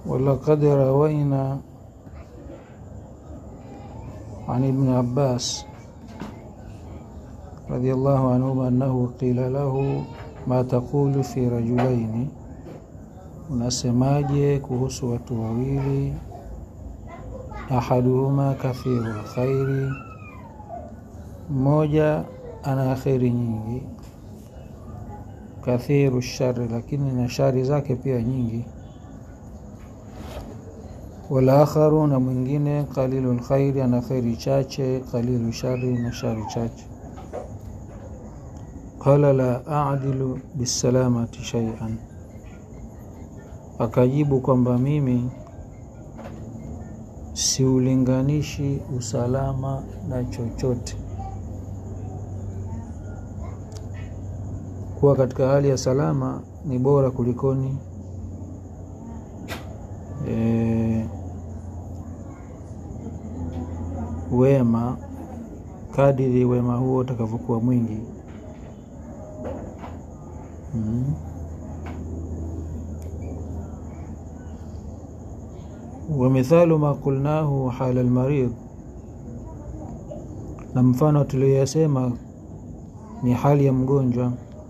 ولقد روينا عن ابن عباس رضي الله عنهما أنه قيل له ما تقول في رجلين unasemaje kuhusu watu wawili ahaduhuma kathiru lkhairi mmoja ana kheri nyingi kathiru shari lakini na shari zake pia nyingi walakharu na mwingine qalilu lkhairi ana kheri chache qalilu shari na shari chache qala la adilu bisalamati shaian akajibu kwamba mimi siulinganishi usalama na chochote kuwa katika hali ya salama ni bora kulikoni e, wema kadiri wema huo utakavyokuwa mwingi mm. ومثال ما قلناه حال المريض na mfano tulioyasema ni hali ya mgonjwa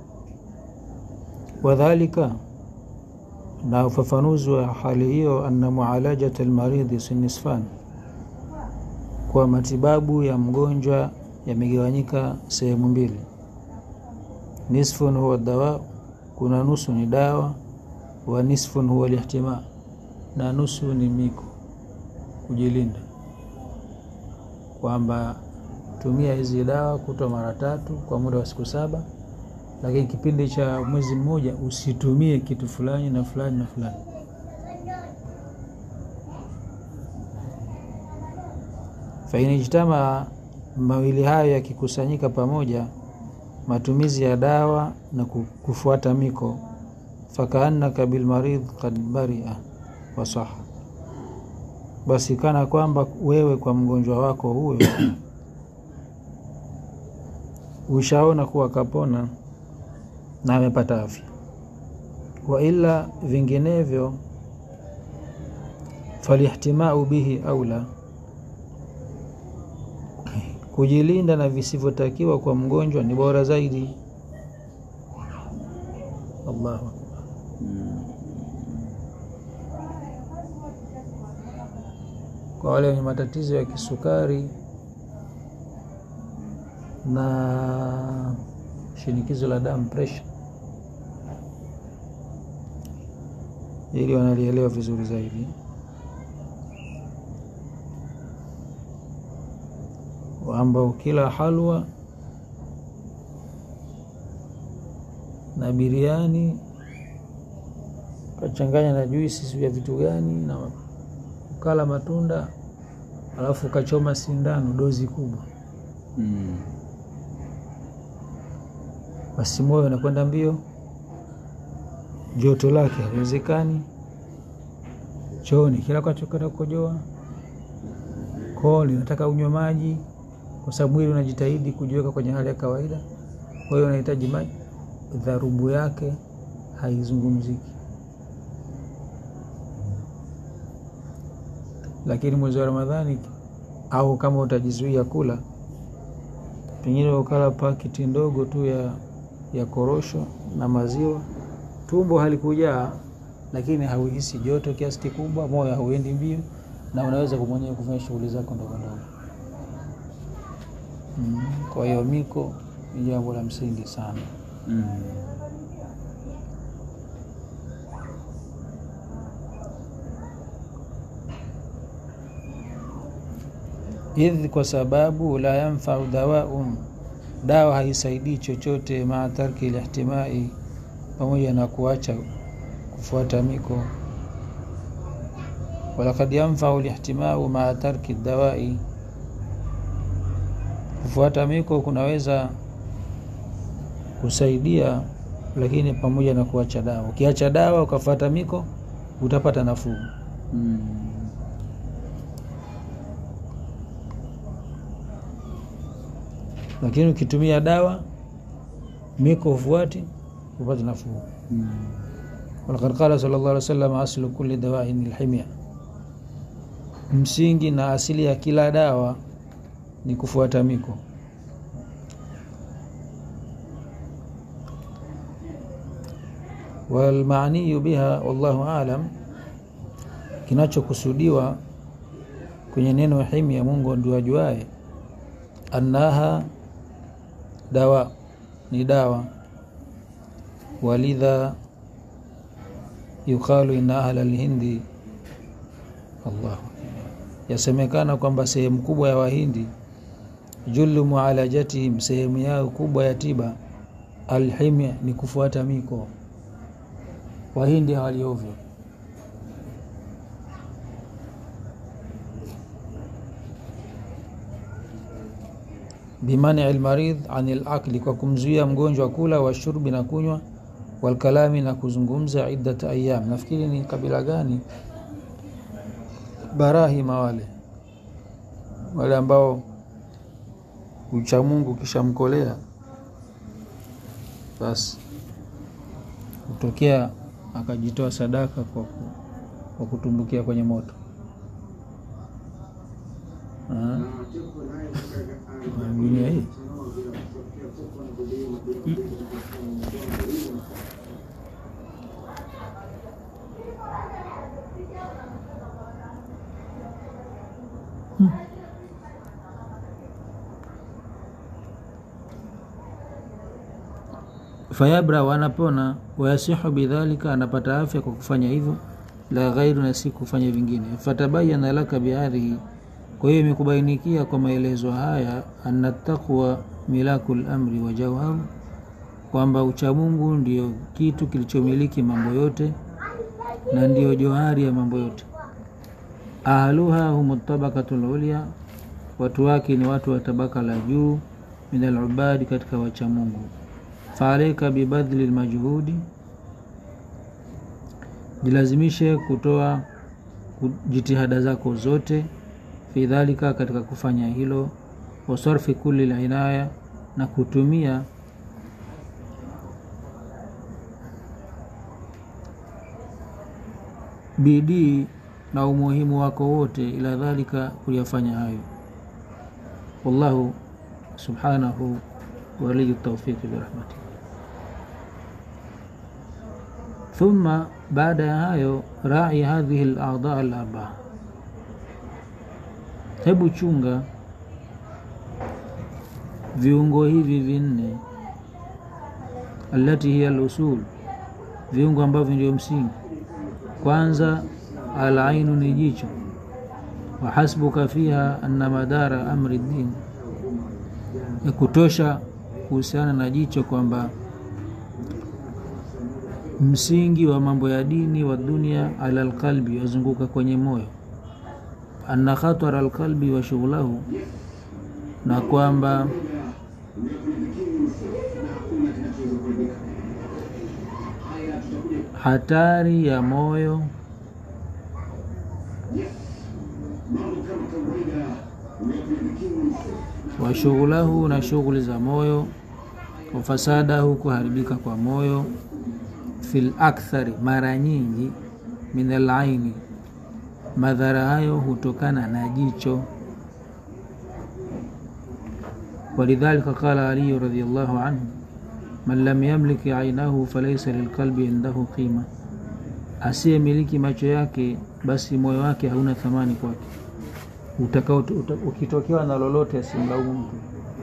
wadhalika na ufafanuzi wa hali hiyo anna mualajat almaridhi sinisfan kwa matibabu ya mgonjwa yamegawanyika sehemu mbili nisfun huwa dawa kuna nusu ni dawa wa nisfun huwa lihtimaa na nusu ni miko kujilinda kwamba tumia hizi dawa kutwa mara tatu kwa muda wa siku saba lakini kipindi cha mwezi mmoja usitumie kitu fulani na fulani na fulani fainijtama mawili hayo yakikusanyika pamoja matumizi ya dawa na kufuata miko fakaannaka bilmaridh kad baria wasaha basi kana kwamba wewe kwa mgonjwa wako huyo ushaona kuwa kapona na amepata afya wa ila vinginevyo falihtimau bihi aula kujilinda na visivyotakiwa kwa mgonjwa ni bora zaidi allahu akbar kwa wale wenye matatizo ya kisukari na shinikizo la damu presha ili wanalielewa vizuri zaidi ambao kila halwa na biriani kachanganya na juisi vya vitu gani na ukala matunda alafu ukachoma sindano dozi kubwa Mm. basi moyo unakwenda mbio joto lake haliwezekani chooni kila kwachokata kukojoa koo linataka unywe maji kwa sababu mwili unajitahidi kujiweka kwenye hali ya kawaida kwa hiyo unahitaji maji dharubu yake haizungumziki lakini mwezi wa ramadhani au kama utajizuia kula pengine ukala pakiti ndogo tu ya, ya korosho na maziwa tumbo halikujaa lakini hauhisi joto kiasi kikubwa moyo hauendi mbio na unaweza kumwenyewe kufanya shughuli zako ndogo ndogo mm. kwa hiyo miko ni jambo la msingi sana Mm. idh kwa sababu la yanfau dawaun dawa haisaidii chochote maa tarki lihtimai pamoja na kuacha kufuata miko walakad yanfau lihtimau maa tarki dawai kufuata miko kunaweza kusaidia lakini pamoja na kuacha dawa ukiacha dawa ukafuata miko utapata nafuu Mm. lakini ukitumia dawa miko ufuati upate nafuu Mm. walaqad qala sallallahu alaihi wasallam aslu kulli dawain alhimya msingi na asili ya kila dawa ni kufuata miko walmaaniyu biha wallahu alam kinachokusudiwa kwenye neno himya mungu ndio ajuae annaha dawa ni dawa walidha yuqalu inna ahla lhindi allah yasemekana kwamba sehemu kubwa ya wahindi jullu mualajatihim sehemu yao kubwa ya tiba alhimya ni kufuata miko wahindi hawaliovyo bimani lmaridh ani lakli kwa kumzuia mgonjwa kula washurbi na kunywa walkalami na kuzungumza iddat ayam nafikiri ni kabila gani barahima wale wale ambao uchamungu kishamkolea basi hutokea akajitoa sadaka kwa, ku, kwa kutumbukia kwenye moto Ah. dunia hii fayabra wanapona wayasihu bidhalika anapata afya kwa kufanya hivyo la ghairu na si kufanya vingine fatabayana laka bihadhihi kwa hiyo imekubainikia kwa maelezo haya anna taqwa milaku lamri wa jauharu kwamba uchamungu ndio kitu kilichomiliki mambo yote na ndiyo johari ya mambo yote ahluha hum tabakatu lulya watu wake ni watu wa tabaka la juu min alubadi katika wachamungu faalaika bibadhli lmajhudi jilazimishe kutoa jitihada zako zote fi dhalika katika kufanya hilo wasarfi kuli linaya na kutumia bidii na umuhimu wako wote ila dhalika kuyafanya hayo wallahu subhanahu waliyu taufiqi birahmatihi thumma baada ya hayo rai hadhihi ladha alarbaa hebu chunga viungo hivi vinne alati hiya lusul viungo ambavyo ndio msingi kwanza alainu ni jicho wahasbuka fiha anna madara amri din ya kutosha kuhusiana na jicho kwamba msingi wa mambo ya dini wa dunia ala lqalbi wazunguka kwenye moyo anna khatara alqalbi wa shughlahu na kwamba hatari ya moyo wa shughlahu na shughuli za moyo wa fasadahu kuharibika kwa moyo fil akthari mara nyingi min alaini madhara hayo hutokana na jicho walidhalika qala aliyu radiallahu anhu man lam yamliki ainahu falaisa lilqalbi indahu qima asiyemiliki macho yake basi moyo wake hauna thamani kwake ukitokewa na lolote asimlaumu mtu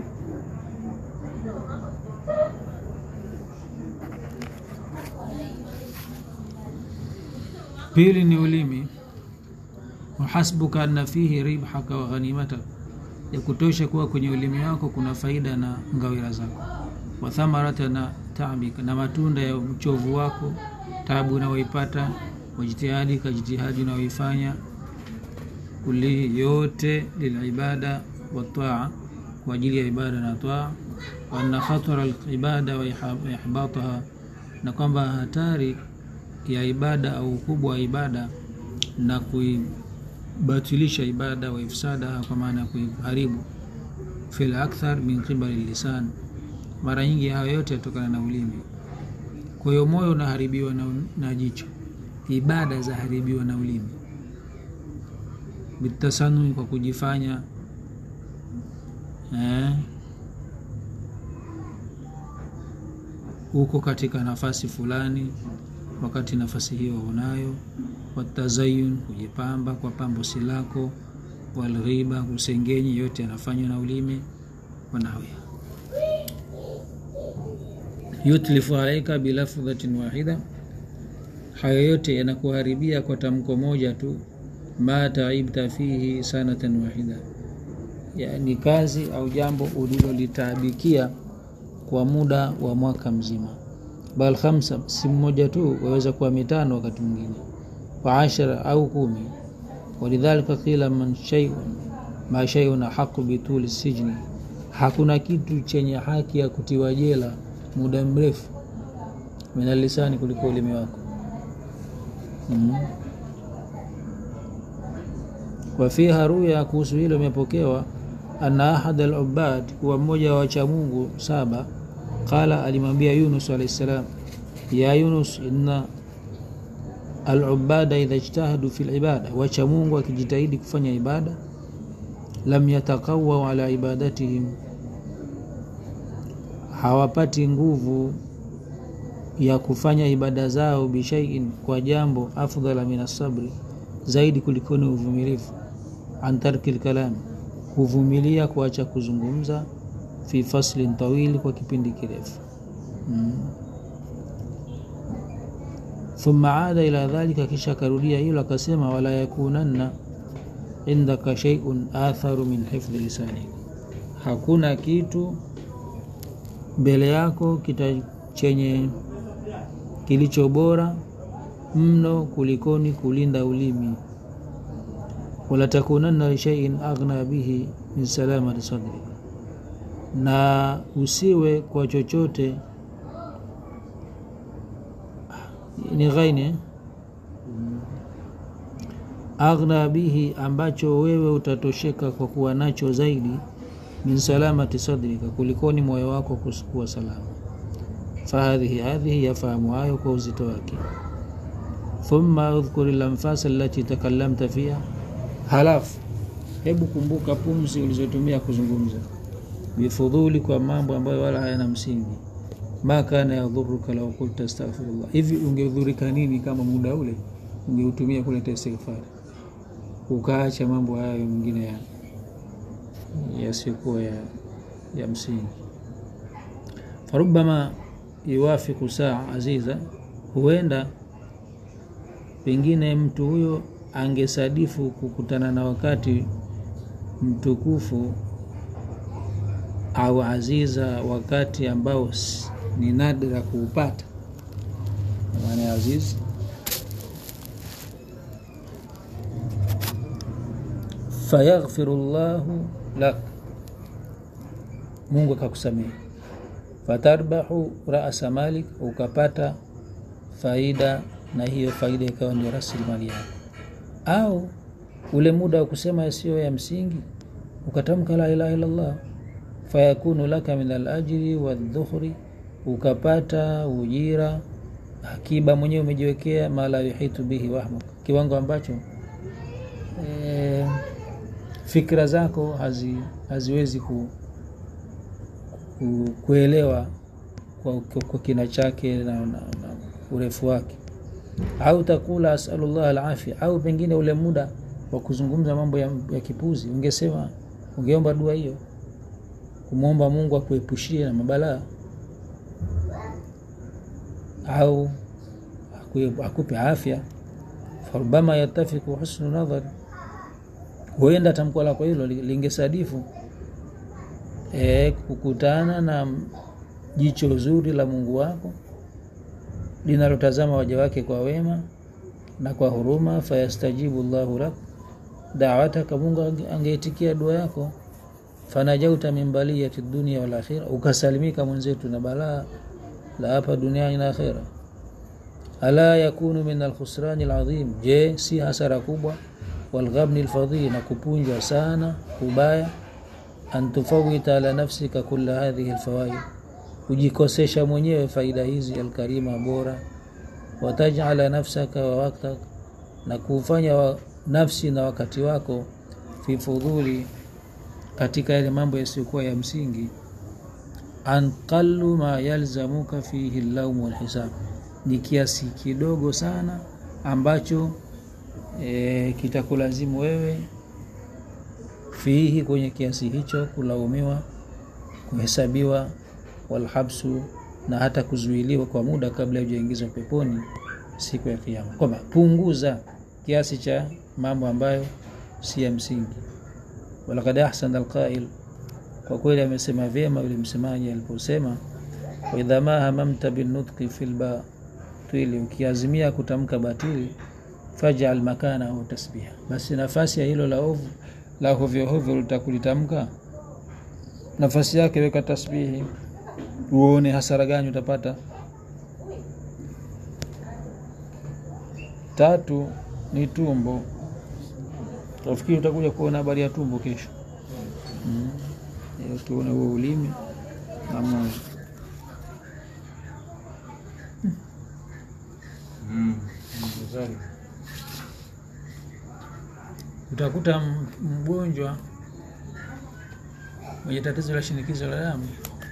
pili ni ulimi wahasbuka anna fihi ribhaka wa ghanimata ya kutosha kuwa kwenye ulimi wako kuna faida na ngawira zako wa thamarata na tabika na matunda ya uchovu wako tabu unaoipata wajitihadi ka jitihadi unaoifanya kulihi yote lilibada wataa kwa ajili ya ibada na taa waanna khatara libada wa ihbataha na kwamba hatari ya ibada au ukubwa wa ibada na kuibatilisha ibada wa ifsadaha kwa maana ya kuiharibu fil akthar min qibali lisan mara nyingi hayo yote yatokana na ulimi kwa hiyo moyo unaharibiwa na, na jicho ibada zaharibiwa na ulimi bitasanui kwa kujifanya eh, uko katika nafasi fulani wakati nafasi hiyo unayo watazayun kujipamba kwa pambo si lako walghiba kusengenyi yote yanafanywa na ulimi wanawia yutlifu alaika bilafdhatin wahida hayo yote yanakuharibia kwa tamko moja tu ma taibta fihi sanatan wahida yani kazi au jambo ulilolitaabikia kwa muda wa mwaka mzima bal khamsa si mmoja tu waweza kuwa mitano wakati mwingine wa ashara au kumi walidhalika qila man shay'un ma shay'un haqu bituli sijni hakuna kitu chenye haki ya kutiwa jela muda mrefu minalisani kuliko ulimi wako mm. wafiha ruya kuhusu hilo imepokewa anna ahad alubad kuwa mmoja wa wachamungu saba qala alimwambia yunus alahi ssalam ya yunus inna alubada idha ijtahadu fi libada wachamungu akijitahidi kufanya ibada lam yatakawau ala ibadatihim hawapati nguvu ya kufanya ibada zao bishaiin kwa jambo afdhala min asabri zaidi kulikoni uvumilivu an tarki lkalami huvumilia kuacha kuzungumza fi faslin tawili kwa kipindi kirefu mm. thumma ada ila dhalika kisha akarudia hilo akasema wala yakunanna indaka sheiun atharu min hifdhi lisanik hakuna kitu mbele yako kita chenye kilicho bora mno kulikoni kulinda ulimi wala takunanna lishaiin aghna bihi min salamati sadri na usiwe kwa chochote ni ghaini aghna bihi ambacho wewe utatosheka kwa kuwa nacho zaidi min salamati sadrika kulikoni moyo wako kuwa salama fahadhihi hadhihi yafahamu hayo kwa uzito wake thumma udhkuri lanfasa allati takallamta fiha halafu hebu kumbuka pumzi ulizotumia kuzungumza bifudhuli kwa mambo ambayo wala hayana msingi ma kana yadhuruka lau kulta astaghfirullah hivi ungedhurika nini kama muda ule ungeutumia kuleta istighfari ukaacha mambo hayo mengine ya yasiyokuwa ya, ya msingi farubama yuwafiku saa aziza huenda pengine mtu huyo angesadifu kukutana na wakati mtukufu au aziza wakati ambao ni nadra kuupata maana ya aziz fayaghfiru llahu lak mungu akakusamehe fatarbahu rasa malik ukapata faida na hiyo faida ikawa ndio rasilimali yako au ule muda wa kusema yasiyo ya msingi ukatamka la ilaha illallah fayakunu laka min alajri wadhukhri ukapata ujira akiba mwenyewe umejiwekea ma la yuhitu bihi wahmuk kiwango ambacho e, fikra zako hazi, haziwezi ku, ku, kuelewa kwa, kwa kina chake na, na, na urefu wake au takula asalullah alafia au pengine ule muda wa kuzungumza mambo ya, ya kipuzi ungesema ungeomba dua hiyo kumwomba mungu akuepushie na mabalaa au akupe afya farubama yatafiku husnu nadhari huenda tamko lako hilo lingesadifu e, kukutana na jicho zuri la mungu wako linalotazama waja wake kwa wema na kwa huruma fayastajibu llahu lak dawataka mungu angeitikia dua yako fanajauta min baliyati dunia wal akhira ukasalimika mwenzetu na balaa la hapa duniani na akhira ala yakunu min alkhusrani alazim je si hasara kubwa walghabni alfadhili na kupunjwa sana ubaya an tufawita ala nafsika kula hadhihi alfawaid kujikosesha mwenyewe faida hizi alkarima bora watajala nafsaka wa waktak na kuufanya wa nafsi na wakati wako fi fudhuli katika yale mambo yasiyokuwa ya msingi anqalu ma yalzamuka fihi llaumu walhisab ni kiasi kidogo sana ambacho e, kitakulazimu wewe fihi kwenye kiasi hicho kulaumiwa kuhesabiwa walhabsu na hata kuzuiliwa kwa muda kabla ya hujaingizwa peponi siku ya kiama kwamba punguza kiasi cha mambo ambayo si ya msingi walakad ahsana alqail kwa kweli amesema vyema yule msemaji aliposema waidha ma hamamta binutqi fi lbatili ukiazimia kutamka batili fajal makanahu tasbiha basi nafasi ya hilo la ovu la hovyohovyo litakulitamka nafasi yake weka tasbihi uone hasara gani utapata tatu ni tumbo nafikiri utakuja kuona habari ya tumbo kesho mm. tuone huo ulimi na moyo Mm. utakuta m- mgonjwa mwenye tatizo la shinikizo la damu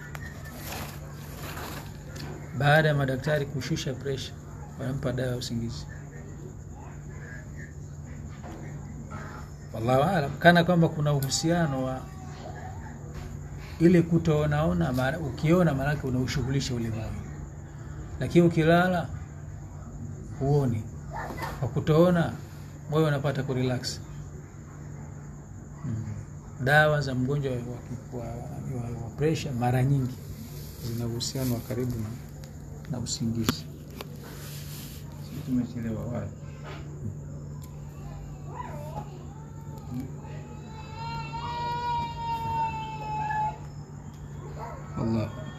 baada ya madaktari kushusha presha wanampa dawa ya usingizi wallahu alam kana kwamba kuna uhusiano wa ile kutoonaona maana- ukiona maanake unaushughulisha ule moyo lakini ukilala huoni kwa kutoona moyo unapata kurelax mm. dawa za mgonjwa wa, wa, wa, wa presha mara nyingi zina uhusiano wa karibu na, na usingizi Sisi tumechelewa wapi? Allah